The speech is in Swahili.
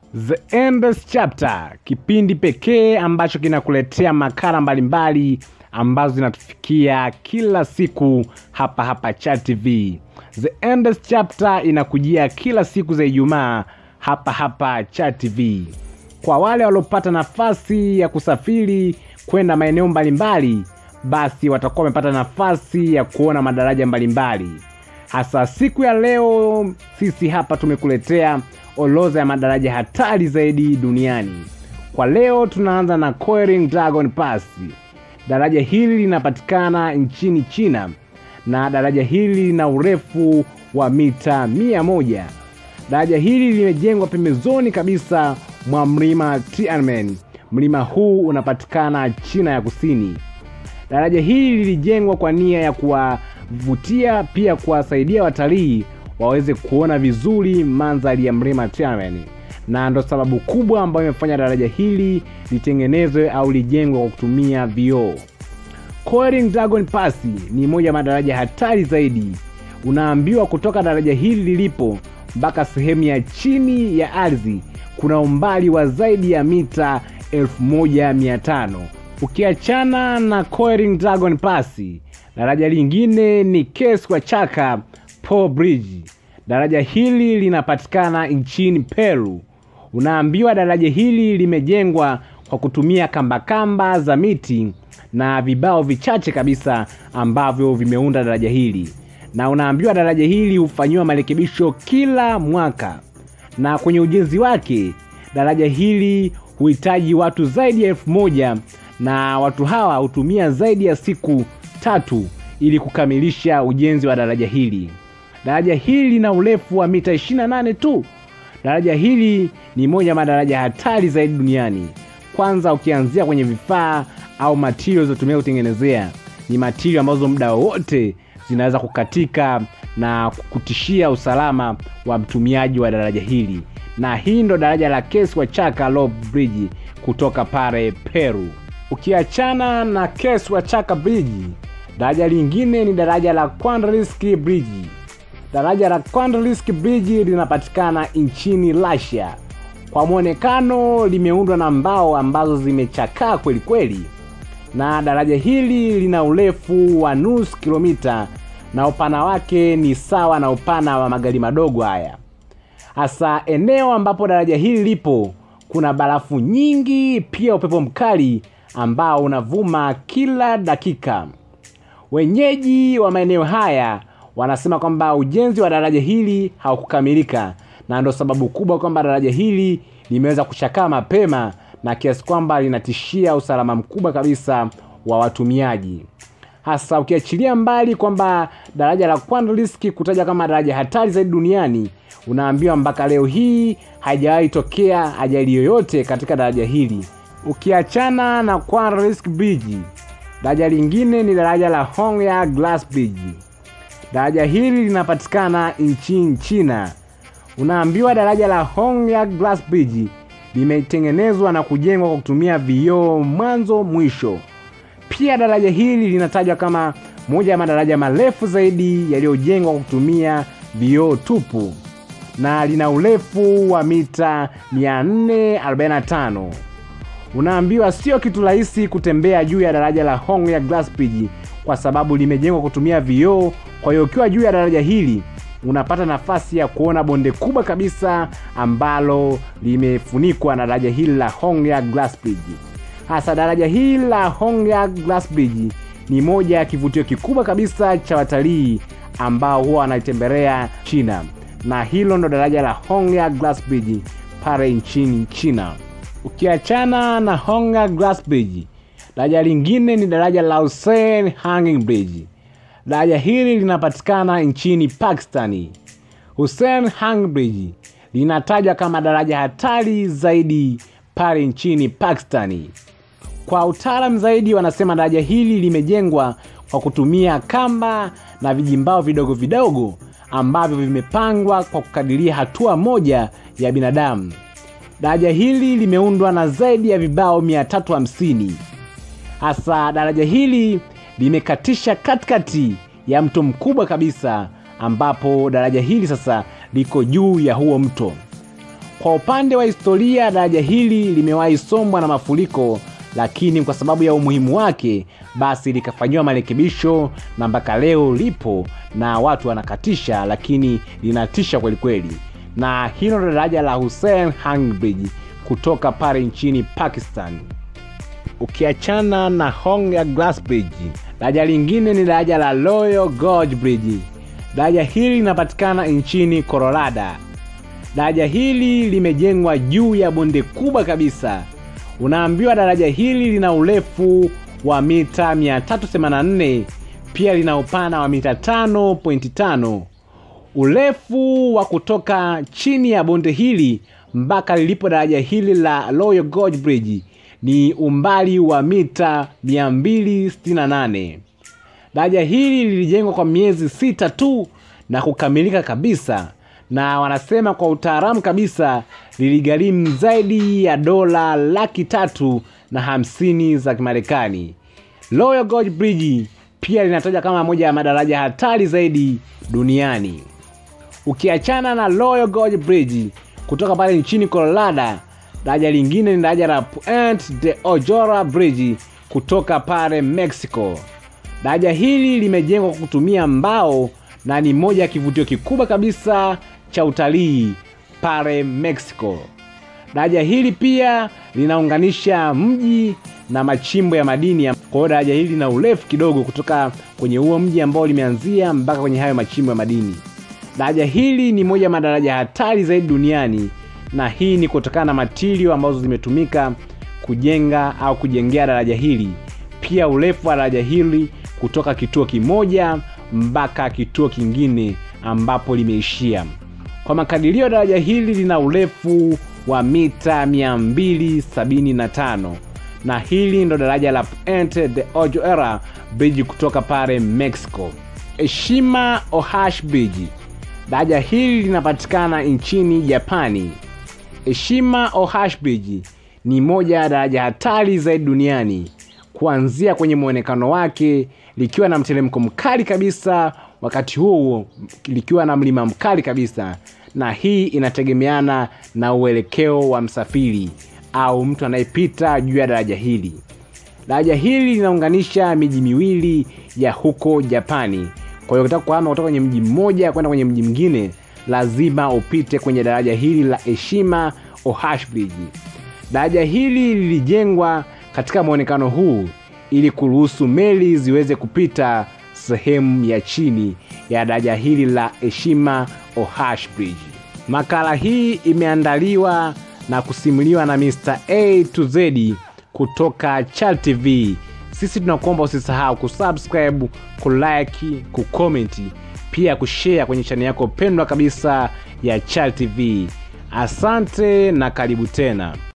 The Endless Chapter, kipindi pekee ambacho kinakuletea makala mbalimbali ambazo zinatufikia kila siku hapa hapa Chat TV. The Endless Chapter inakujia kila siku za Ijumaa hapa hapa Chat TV. Kwa wale waliopata nafasi ya kusafiri kwenda maeneo mbalimbali, basi watakuwa wamepata nafasi ya kuona madaraja mbalimbali. Hasa siku ya leo, sisi hapa tumekuletea orodha ya madaraja hatari zaidi duniani. Kwa leo tunaanza na Coiling Dragon Pass. Daraja hili linapatikana nchini China na daraja hili lina urefu wa mita mia moja. Daraja hili limejengwa pembezoni kabisa mwa mlima Tiananmen. Mlima huu unapatikana China ya Kusini. Daraja hili lilijengwa kwa nia ya kuwavutia pia kuwasaidia watalii waweze kuona vizuri mandhari ya mlima Tiananmen, na ndo sababu kubwa ambayo imefanya daraja hili litengenezwe au lijengwe kwa kutumia vioo. Coiling Dragon Pass ni moja ya madaraja hatari zaidi. Unaambiwa kutoka daraja hili lilipo mpaka sehemu ya chini ya ardhi kuna umbali wa zaidi ya mita 1500. Ukiachana na Coiling Dragon Pass, daraja lingine ni Keswa Chaka Pole Bridge. Daraja hili linapatikana nchini Peru. Unaambiwa daraja hili limejengwa kwa kutumia kambakamba kamba za miti na vibao vichache kabisa ambavyo vimeunda daraja hili, na unaambiwa daraja hili hufanyiwa marekebisho kila mwaka, na kwenye ujenzi wake daraja hili huhitaji watu zaidi ya elfu moja na watu hawa hutumia zaidi ya siku tatu ili kukamilisha ujenzi wa daraja hili. Daraja hili lina urefu wa mita 28 tu. Daraja hili ni moja ya madaraja hatari zaidi duniani. Kwanza ukianzia kwenye vifaa au materials zilizotumia kutengenezea, ni material ambazo muda wowote zinaweza kukatika na kutishia usalama wa mtumiaji wa daraja hili, na hii ndo daraja la Keswa Chaka Low Bridge kutoka pale Peru. Ukiachana na Keswa Chaka Bridge, daraja lingine ni daraja la Kwandaliski Bridge. Daraja la Kwandaliski Bridge linapatikana nchini Russia. Kwa mwonekano limeundwa na mbao ambazo zimechakaa kweli kweli, na daraja hili lina urefu wa nusu kilomita na upana wake ni sawa na upana wa magari madogo haya. Hasa eneo ambapo daraja hili lipo kuna barafu nyingi, pia upepo mkali ambao unavuma kila dakika. Wenyeji wa maeneo haya wanasema kwamba ujenzi wa daraja hili haukukamilika na ndo sababu kubwa kwamba daraja hili limeweza kuchakaa mapema na kiasi kwamba linatishia usalama mkubwa kabisa wa watumiaji, hasa ukiachilia mbali kwamba daraja la Kwandaliski kutaja kama daraja hatari zaidi duniani. Unaambiwa mpaka leo hii haijawahi tokea ajali yoyote katika daraja hili. Ukiachana na Kwandaliski Bridge, daraja lingine ni daraja la Hongya Glass Bridge. Daraja hili linapatikana nchini China. Unaambiwa daraja la Hongya Glass Bridge limetengenezwa na kujengwa kwa kutumia vioo mwanzo mwisho. Pia daraja hili linatajwa kama moja ya madaraja marefu zaidi yaliyojengwa kwa kutumia vioo tupu na lina urefu wa mita 445. Unaambiwa sio kitu rahisi kutembea juu ya daraja la Hongya Glass Bridge kwa sababu limejengwa kutumia vioo. Kwa hiyo ukiwa juu ya daraja hili unapata nafasi ya kuona bonde kubwa kabisa ambalo limefunikwa na daraja hili la Hongya Glass Bridge. Hasa daraja hili la Hongya Glass Bridge ni moja ya kivutio kikubwa kabisa cha watalii ambao huwa wanaitembelea China, na hilo ndo daraja la Hongya Glass Bridge pale nchini China. Ukiachana na Hongya Glass Bridge, daraja lingine ni daraja la Hussein Hanging Bridge. Daraja hili linapatikana nchini Pakistani. Hussein Hanging Bridge linatajwa kama daraja hatari zaidi pale nchini Pakistani. Kwa utaalamu zaidi, wanasema daraja hili limejengwa kwa kutumia kamba na vijimbao vidogo vidogo ambavyo vimepangwa kwa kukadiria hatua moja ya binadamu. Daraja hili limeundwa na zaidi ya vibao 350. Hasa daraja hili limekatisha katikati ya mto mkubwa kabisa, ambapo daraja hili sasa liko juu ya huo mto. Kwa upande wa historia, daraja hili limewahi sombwa na mafuriko, lakini kwa sababu ya umuhimu wake, basi likafanyiwa marekebisho na mpaka leo lipo na watu wanakatisha, lakini linatisha kwelikweli. Na hilo ndo daraja la Hussein Hang Bridge kutoka pale nchini Pakistan. Ukiachana na Hong ya Glass Bridge, daraja lingine ni daraja la Royal Gorge Bridge. Daraja hili linapatikana nchini Colorado. Daraja hili limejengwa juu ya bonde kubwa kabisa. Unaambiwa daraja hili lina urefu wa mita 384, pia lina upana wa mita 5.5. Urefu wa kutoka chini ya bonde hili mpaka lilipo daraja hili la Royal Gorge Bridge ni umbali wa mita 268. Daraja hili lilijengwa kwa miezi sita tu na kukamilika kabisa, na wanasema kwa utaalamu kabisa liligharimu zaidi ya dola laki tatu na hamsini za Kimarekani. Royal Gorge Bridge pia linataja kama moja ya madaraja hatari zaidi duniani. Ukiachana na Royal Gorge Bridge kutoka pale nchini Colorado, daraja lingine ni daraja la Puente de Ojora Bridge kutoka pale Mexico. Daraja hili limejengwa kwa kutumia mbao na ni moja ya kivutio kikubwa kabisa cha utalii pale Mexico. Daraja hili pia linaunganisha mji na machimbo ya madini. Kwa hiyo daraja hili lina urefu kidogo kutoka kwenye huo mji ambao limeanzia mpaka kwenye hayo machimbo ya madini. Daraja hili ni moja ya madaraja hatari zaidi duniani, na hii ni kutokana na matirio ambazo zimetumika kujenga au kujengea daraja hili. Pia urefu wa daraja hili kutoka kituo kimoja mpaka kituo kingine ambapo limeishia. Kwa makadirio, daraja hili lina urefu wa mita 275 na hili ndo daraja la Puente de Ojora Bridge kutoka pale Mexico. Eshima Ohashi Bridge, daraja hili linapatikana nchini Japani. Eshima Ohashi Bridge ni moja ya daraja hatari zaidi duniani kuanzia kwenye mwonekano wake likiwa na mteremko mkali kabisa, wakati huo huo likiwa na mlima mkali kabisa, na hii inategemeana na uelekeo wa msafiri au mtu anayepita juu ya daraja hili. Daraja hili linaunganisha miji miwili ya huko Japani. Kwa hiyo ukitaka kuhama kutoka kwenye mji mmoja kwenda kwenye mji mwingine, lazima upite kwenye daraja hili la Eshima Ohashi Bridge. Daraja hili lilijengwa katika mwonekano huu ili kuruhusu meli ziweze kupita sehemu ya chini ya daraja hili la Eshima Ohashi Bridge. Makala hii imeandaliwa na kusimuliwa na Mr. A to Z kutoka Chal TV. Sisi tunakuomba usisahau kusubscribe, kulike, kukomenti, pia kushare kwenye chaneli yako pendwa kabisa ya Chal TV. Asante na karibu tena.